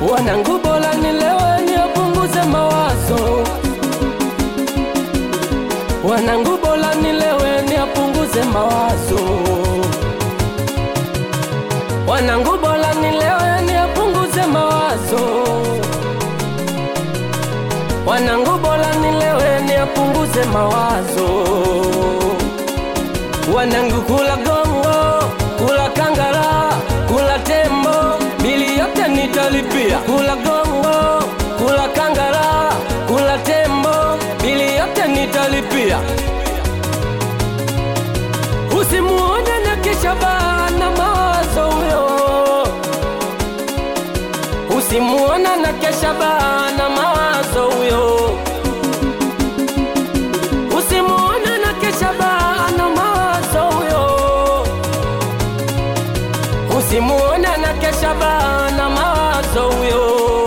wanangu bora nilewe niapunguze mawazo wanangu bora nilewe niapunguze mawazo wanangu bora nilewe niapunguze mawazo wanangu bora nilewe niapunguze mawazo wanangu kula gongo kula kangara kula tembo bili yote nitalipia kula gongo kula kangara kula tembo bili yote nitalipia usimuone na kisha bana mawazo huyo usimuona na kesha bana mawazo huyo usimuona na kesha bana mawazo huyo usimuona na kesha bana mawazo huyo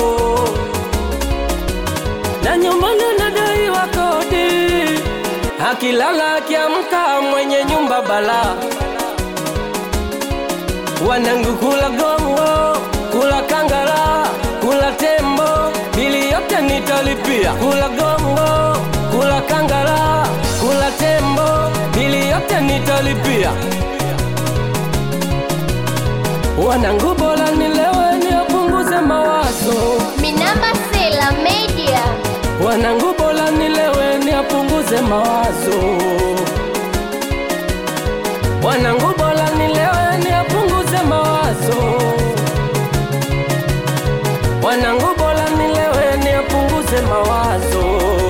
na nyumbani nadaiwa kodi akilala akiamka mwenye nyumba bala wanangu kula gongo kula kangara kula tembo bili yote nitalipia kula gongo kula kangara kula tembo bili yote nitalipia wanangu bora nilewe niapunguze mawazo Minamba Sela Media. wanangu bora nilewe niapunguze mawazo wanangu bora nilewe niapunguze mawazo wanangu bora nilewe niapunguze mawazo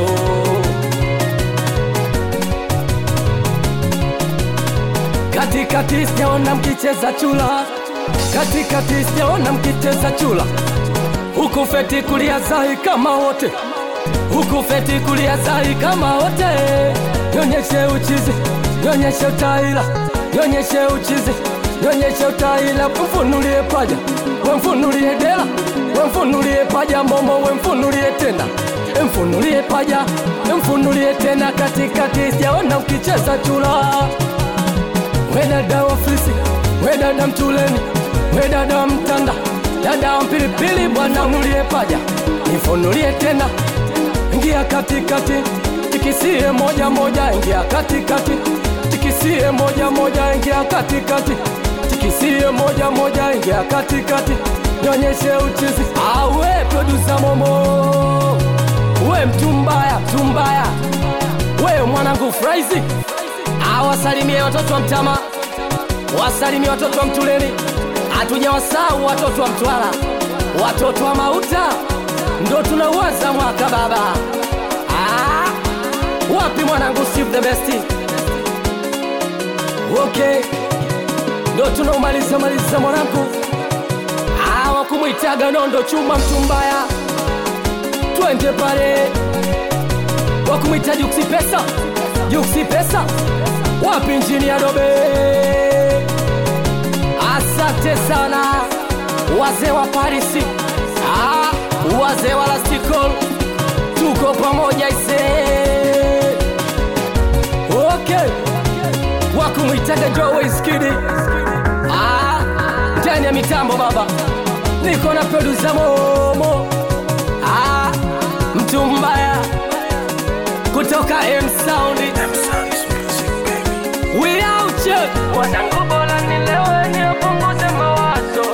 katikati sijaona mkicheza chula katikati sijaona mkicheza chula huku feti kulia zai kama wote huku feti kulia zai kama wote nyonyeshe uchizi nyonyeshe utaila nyonyeshe uchizi nyonyeshe utaila mfunulie paja wemfunulie dela wemfunulie paja momo wemfunulie tena mfunulie paja mfunulie tena katikati sijaona ukicheza chula wedada wa fisi wedada mtuleni wedada wa mtanda dada wa mpilipili bwana nulie paja nifunulie tena ingia katikati tikisie moja moja ingia katikati tikisie moja moja ingia katikati tikisie moja moja ingia katikati nyonyeshe uchizi awe produsa momo we mtu mbaya mtu mbaya we mwanangu fraizi awasalimie watoto wa mtama wasalimie watoto wa mtuleni hatuja wasau watoto wa mtwara watoto wa mauta ndo tunauwaza mwaka baba ah, wapi mwanangu Steve the best okay ndo tunaumaliza maliza mwanangu ah, wakumwitaga nondo chuma mtumbaya twende pale wakumwita juksi pesa juksi pesa wapi njini ya dobe asante sana wazee wa parisi ah, wazee wa lastikol tuko pamoja ise okay wakumwitaga joweiskidi ah, ndani ya mitambo baba niko na produsa momo ah, mtu mbaya kutoka M Sound We out here Wanangu bora nilewe niapunguze mawazo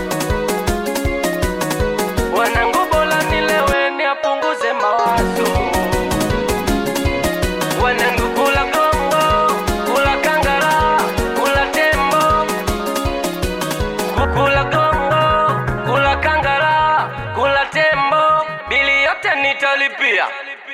Wanangu bora nilewe niapunguze mawazo Wanangu kula gongo, kula kangara, kula tembo Kula gongo, kula kangara, kula tembo Bili yote nitalipia